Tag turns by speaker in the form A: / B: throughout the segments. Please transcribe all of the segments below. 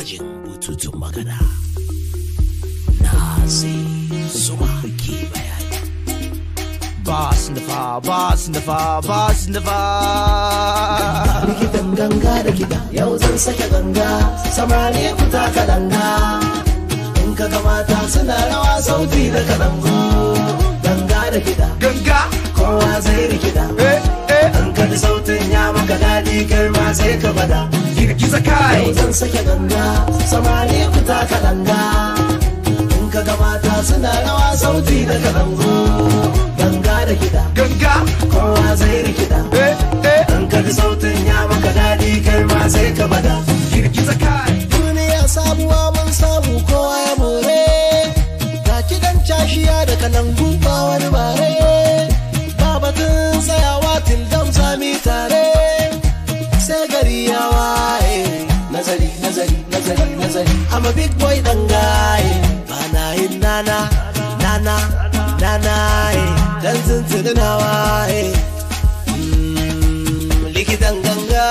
A: gwajin bututun magana na sai zuma ke bayani
B: Boss Nafa, Boss Nafa, Boss Nafa.
A: likitan ganga da kiɗa yau zan sake ganga samari ku taka danga in ka ga mata suna rawa sauti da kalangu ganga da kiɗa
B: Ganga,
A: kowa zai rikida
B: eh, eh,
A: an ka ji sautin ya maka daɗi kai ma sai ka bada
B: girgiza kai.
A: yau zan sake ganga samari ku taka danga in ka ga mata suna rawa sauti da kalangu ganga da kiɗa
B: Ganga,
A: kowa zai rikida
B: eh, eh,
A: an ka ji sautin ya maka daɗi kai ma sai ka bada
B: girgiza kai.
A: duniya sabuwa mun samu kowa ya more ga kidan cashiya da kalangu ba wani bare ba batun tsayawa tildam sami tare sai gari ya waye nazari nazari nazari nazari I'm a big boy dan gaye ba na yin nana nana nana eh, dan tuntuni na waye Mm, likitan ganga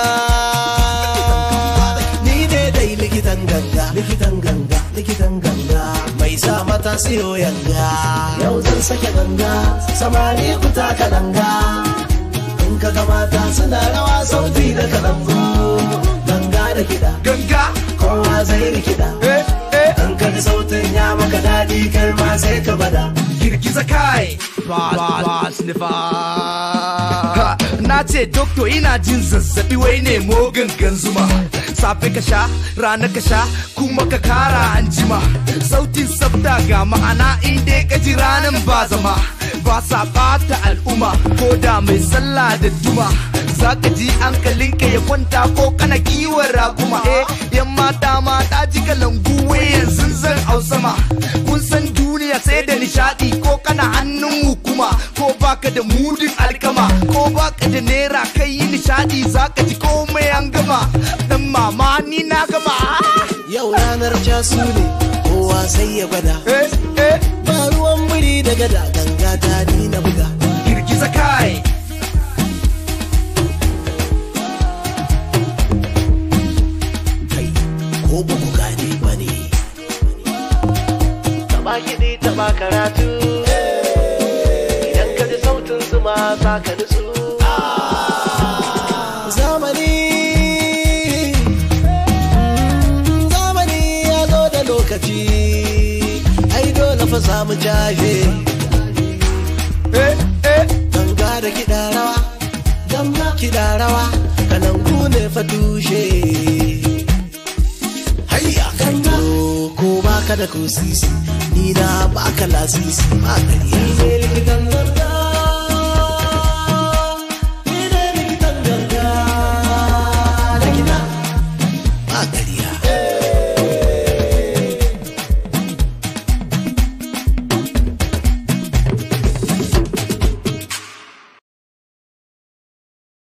A: ni ne dai likitan ganga likitan ganga likitan ganga mai sa mata siyo yanga yau zan sake ganga samari ku taka danga in ka ga mata suna rawa sauti da kalangu ganga da kiɗa
B: Ganga,
A: kowa zai rikida
B: eh, eh,
A: in ka ji sautin ya maka daɗi kai ma sai ka bada
B: girgiza kai. Boss, Boss Nafa. Ha, Na ce dokto ina jin zazzabi wai ne gangan zuma. Safe ka sha, rana ka sha, kuma ka kara an jima. Sautin sabta ga ma'ana in dai ka ji ranan ba zama. Ba sa bata al'umma ko da mai sallah da duma. Za ka ji hankalinka ya kwanta ko kana kiwon raguma. Eh, yan mata mata ji kalangu wai yanzu zan sama. Kun san duniya sai da nishadi ko kana hannun hukuma ko baka da mudin alkama ko baka da naira kai yi nishadi zaka ji komai an gama dan mama ni na gama
A: yau ranar casu ne kowa sai ya gwada
B: eh eh
A: ba ruwan biri da gada ganga ta ni na buga
B: girgiza kai
A: kai ko ba ku gane ba ne taba kiɗi taba karatu idan ka ji sautin zuma za ka nutsu zamani zamani ya zo da lokaci ai dole fa samu jaje
B: eh eh
A: ganga da kiɗa rawa ganga kiɗa rawa kalangu ne fa tushe hayya ganga ko baka da kusisi ni na baka lasisi ba gari ne likitan ganga